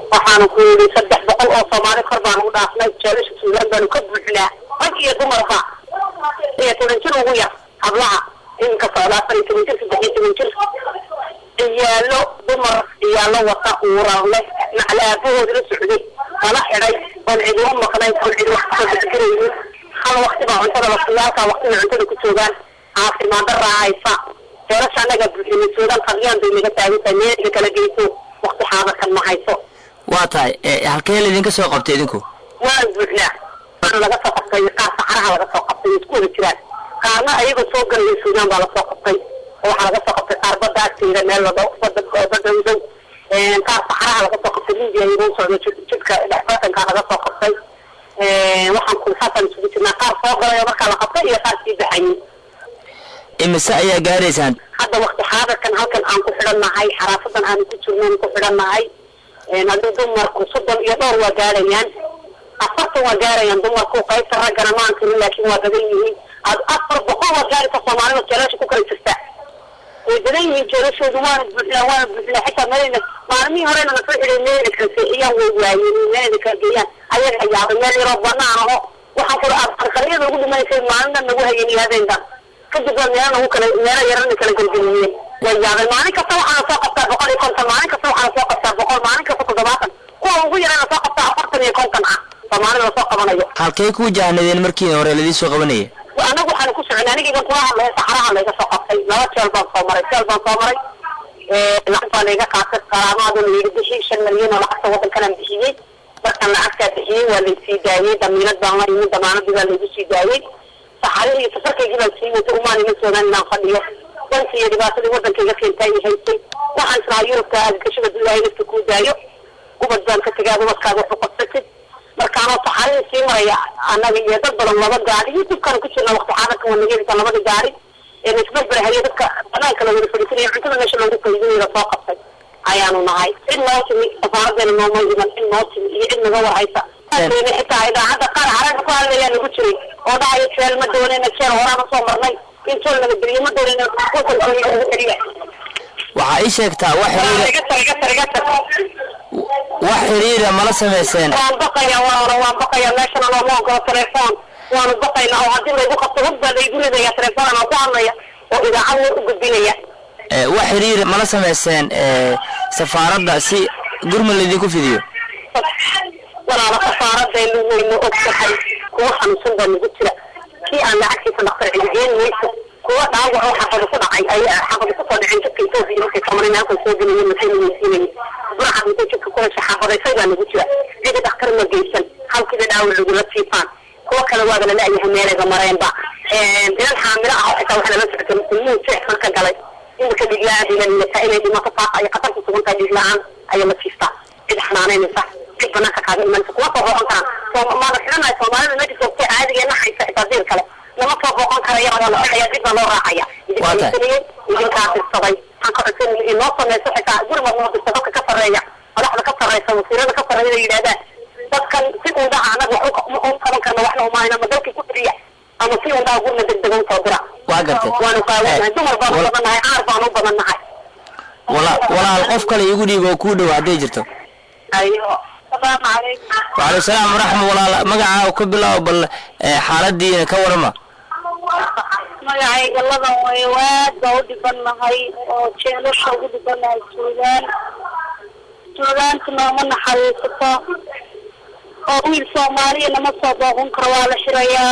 waxaanu ku yidhi saddex boqol oo soomaali kor baanu u dhaafnay jeelasha suudaan baanu ka buuxnaa rag iyo dumarba iyo toban jir ugu yar hablaha iminka socda afar iyo toban jir saddex iyo toban jir ciyaalo dumar ciyaalo wata uurar leh macla aabahooda la socday lala xidhay oon cidi u maqnayn oon cidi wax kasoo bedgaraynin hal wakti baa cuntada la siiya halkaa wakti bay cuntada ku joogaan caafimaad daraa haysa jeelasha annaga buuxinay suudaan qadyaan bay naga taagan tahay meelga kala geyso wakti xaadarkan ma hayso waa tahay halkee laydinka soo qabtay idinku waan buuxnaa waana laga soo qabtay qaar saxaraha laga soo qabtay isku wada jiraan qaarna ayagoo soo galaya suudaan baa lasoo qabtay oo waxaa laga soo qabtay qaar badda agteeda meel lado bada bada udow qaar saxaraha laga soo qabtay libiya iyagoo socda jidka dhexbatankaa laga soo qabtay waxaan ku saasaan isugu jirnaa qaar soo galay oo markaa la qabtay iyo qaar sii baxayay imise ayaa gaaraysaan hadda wakti xaadarkan halkan aan ku xidhannahay xaraafadan aanu ku jirnoon ku xidhannahay haddii dumarku soddon iyo dhowr waa gaarayaan afartan waa gaarayaan dumarku qaybta raggana maan tirin laakiin waa badan yihiin afar boqol waa gaaraysa soomaalida jeelasha ku kala jirta way badan yihiin jeelashoodu waana buuxnaa waana buuxnaa xitaa meelna maalmihii horena na soo xidhay meelna kala seexiyaan way waayeen meelna kala geeyaan ayaga yaabay meel yaroo banaan aho waxaan kula arqaliyada ugu dhimanaysay maalina nagu hayeen iyo habeenkan kadib waa meelo nagu kala meelo yarana kala gelgeliyeen way yaabay maalin kasta waxaana soo qabtaa boqol iyo konton maalin kasta waxaana soo qabtaa boqol maalin kasta toddobaatan kuwa ugu yarana soo qabtaa afartan iyo konton ah soomaalida lasoo qabanayo halkay ku wajahnadeen markii hore ladii soo qabanaya anagu waxaan ku soconay anigiiban kula hadlaya saxaraha layga soo qabtay laba jeel baan soo maray jeel baan soo maray lacag baa layga qaatay qaraamaaduna layga bixiyey shan milyan oo lacagta waddankanaan bixiyey markaan lacagtaa bixiyey waa laysii daayey damiinad baan la imin damaanadii baa laygu sii daayey saxarihii iyo safarkaygii baan sii watay umaan ima soogaan inaan fadhiyo danki iyo dhibaatadii waddankayga keentay i haysay waxaan islahaa yurubka aadgashada ilaahay nafta kuu daayo ubad baan ka tegaa ubadkaaga waxu qabsatid markaanoo saxarihii sii maraya annaga iyo dad badan laba gaari iyo dibkaan ku jirna wakti xaadarka waa naga helisa labada gaari ee laisbarbarhayo dadka banaanka la wada fadhiisanaya cuntada meesha loogu qaydinaya lasoo qabtay ayaanu nahay cid noo timi safaaradeena nooma iman cid noo timi iyo cid naga warhaysa xitaa idaacadda qaar caraga ku hadlayaa nagu jiray oo dhahayo jeel ma doonayna jeel horaan usoo marnay in jeel naga geliyo ma doonayna wadankoodi ugu celiya waxaa ii sheegtaa wax xiriira wax xiriira mala samayseen waan baqaya walaalo waan baqaya meeshana looma ogolo telefoon waanu baqaynaa oo haddii laygu qabto hog baa laygu ridaya telefoon aan ku hadlaya oo idaacad loo u gudbinaya wax xiriir mala samayseen safaaradda si gurmud laydinku fidiyo walaalo safaaradaynu wayna og tahay kuwa xanuunsan baa nagu jira kii aan lacagtiisa dhaktar cidigeen mayso kuwa dhaawac oo xafada ku dhacay ay xafada kusoo dhaceen jidka etoobiya markay kamarin halkan soo gelayeen maxay weysiinayeen buraxad intay jidka ku hesha xafadaysay baa nagu jira cidi dhaktar ma geysan halkiiba dhaawac lagula siifaan kuwa kale waaba la la'yahay meelayba mareenba inan xaamilo ah xitaa waxaa lala socotay ilmuhu jeex marka galay imika dhiig la-aan bay la lilataa inay dhimato faaqa ay khatar ku sugan tahay dhiig la-aan ayaa la siistaa cid xanaanaynaysa cid banaanka kaaga imanaysa kuma soo booqan karaan maada xidhanahay soomaalida meesha joogtay caadigeena haysa xitaa dil kale lama soo booqan karaya waa la xidhaya dib baa loo raacaya idinkasaniyey idinkaa dirsaday waxaan ka codsan inoo samayso xitaa gurmad noo dirsa dadka ka sarreeya madaxda ka sarreysa wasiirada ka sarreeya inay yidhahdaan dadkan si undaha anaga wax u qaban karna waxna umaahayna ma dalkii ku firiya ama si undaha gurma degdega usoo dira waa gartay waanu qaawanahay dumar baan u badan nahay caar baan u badan nahay wala walaal qof kale igu dhiib oo kuu dhow hadday jirto ayo asalaamu calaykum waaleykum salaam waraxma walaal magacaa ka bilaabo bal xaaladiina ka warama magacayga ladan way waad baa u dhiban nahay oo jeelasha ugu dhiban nahay suudaan suudaanta nooma naxariisato oo wiil soomaaliya nama soo booqan karo waa la xirayaa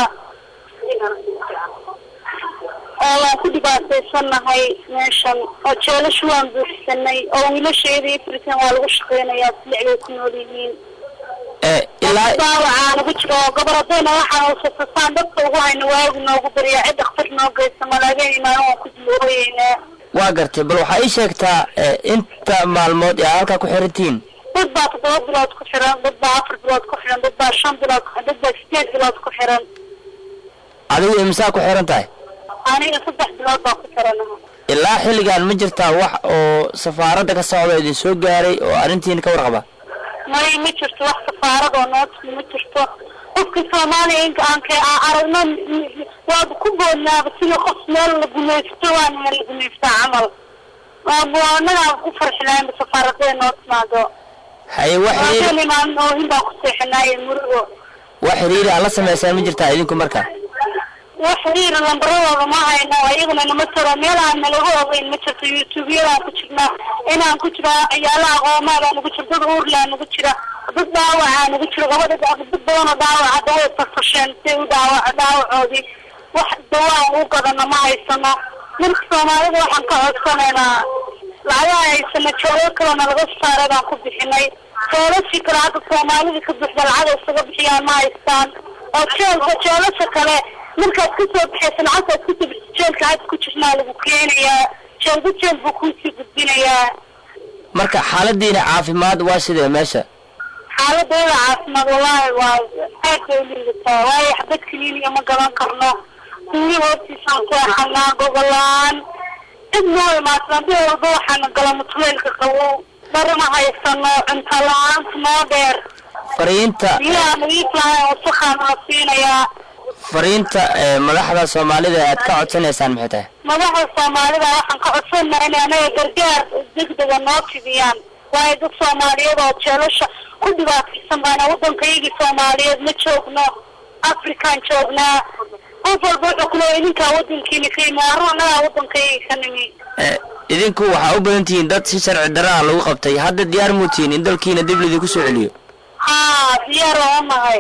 oo waan ku dhibaataysanahay meeshan oo jeelasha waan buuxsanay oo wiilasheeda iyo firitaan waa lagu shaqeynayaa silicbay ku nool yihiin ilaa daawacaa nagu jiro oo goboladayna waxaan usasasaan dadka ugu hayna waagu noogu bariya cid dhakhtar noo geysa malaageen imaan waan ku dilooyeynaa waa gartay bal waxaa ii sheegtaa inta maalmood ee halkaa ku xirantihiin dad baa toddoba bilood ku xiran dad baa afar bilood ku xiran dad baa shan bilood ku dad baa sideed bilood ku xiran adigu imsaa ku xiran tahay aniga saddex bilood baa ku xiranaha ilaa xilligan ma jirtaa wax oo safaaradda ka socda idin soo gaaray oo arrintiina ka warqaba may ma jirto wax safaarad oo noo timi ma jirto qofka soomaaliya inka aan ka aragno waaba ku boodnaaba sida qof meel la gumaysto waan meel la gumaystaa camal waaba anagaa ku farxilaanba safaaradee noo timaado haye wax xiriir kalimaan oohin baan ku seexinaaye murugo wax xiriiri aad la samaysaan ma jirtaa idinku marka wax xiriir lambaradooda ma hayno iyaguna nama taro meel aan nalagu ogeyn ma jirto youtube-yadaan ku jirnaa inaan ku jira ciyaala aqoomaadaan nagu jiro dad uurlaa nagu jira dad dhaawacaa nagu jiro gabadha dad badanoo dhaawaca daway farfasheen si u dhaawac dhaawacoodii wax dawaan u gadano ma haysano marka soomaalida waxaan ka codsanaynaa lacagaha haysano joogo kalena laga saaray baan ku bixinay joolashii kale hadda soomaalida ka buxda lacag isaga bixiyaan ma haystaan oo jeelka joolasha kale markaad kasoo baxaysa lacagtaad kasoo bixisa jeelka had ku jirnaa lagu keenayaa jeelba jeel buu kuusii gudbinayaa marka xaaladiina caafimaad waa sidee meesha xaaladooda caafimaad wallaahi waa aad bay uliidataa waayo xabad kaliiniya ma gadan karno duuli hoostiisaan seexanaa gogolaan cid noo imaadsan haddii walba waxaana gala mutuleelka qabow dharana haysano cunto la-aanta noo dheer fariinta biyaha nadiiflahay wasakhaan la siinayaa fariinta ee madaxda soomaalida aad ka codsanaysaan maxay tahay madaxda soomaalida waxaan ka codsanaa inay anaga gargaar degdega noo fidiyaan waayo dad soomaaliyeed oo jeelasha ku dhibaataysan baana waddankayagii soomaaliyeed ma joogno afrikaan joognaa qof walba wuxuu ku leeya idinkaa waddankiina ka yimi arru annagaa waddankayagi ka nimi Eh, idinku waxaa u badan tihiin dad si sharci darraa lagu qabtay hadda diyaar muu tihiin in dalkiina dib lidinku soo celiyo haa diyaar waa nahay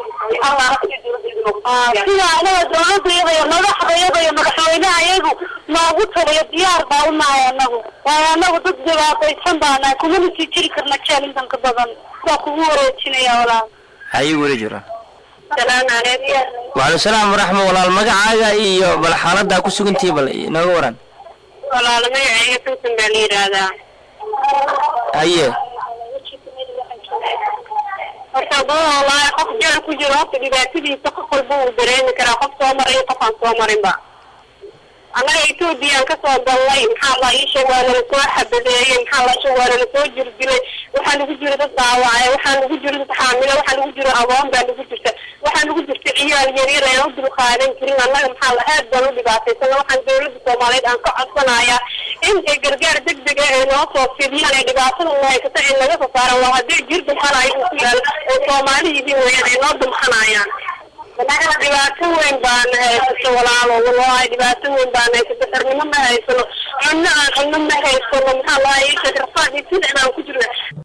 sida anaga dawladayada iyo madaxdayada iyo madaxweynaha iyagu noogu taliyo diyaar baa u nahay anagu waayo anagu dad dhibaataysan baa nahay kumana sii jiri karna jeel intan ka badan waa kugu wareejinaya walaal haye weli jira salaam calaykum wacalaikum salaam waraxma walaal magacaaga iyo bal xaaladaa ku sugantihi bal inooga waran walaal magacayga tuusan baa la yidhaahdaa haye horta badan wallaahi qof jeel ku jiro horta dhibaatadiisa qof walba uu dareemi karaa qof soo maray iyo qof aan soo marinba annaga ethoobiyan kasoo galnay maxaa la ii sheeg waa nala soo xabadeeyey maxaa la sheeg waa nala soo jirdilay waxaa nagu jiro dad dhaawacay waxaa nagu jiro dad xaamilo waxaa nagu jiro agoon baa nagu jirta waxaa nagu jirta ciyaal yaryar aan u dul qaadan jirin annaga maxaa la aad baan u dhibaataysana waxaan dawladda soomaaliyeed aan ka codsanayaa in ay gargaar degdeg ah ay noo soo fidiyaan ee dhibaatada u haysata in laga soo saaran waa haddii jir dumxanayo uu ku yaalo oo soomaali yihiin weeyaan ay noo dumxanayaan dhibaato weyn baana haysato walaalo wallaahi dhibaato weyn baana haysato xirnimo ma haysano cunno aan cunno ma haysano maxaa lahaa ii sheeg rafaad iyo sida inaan ku jirna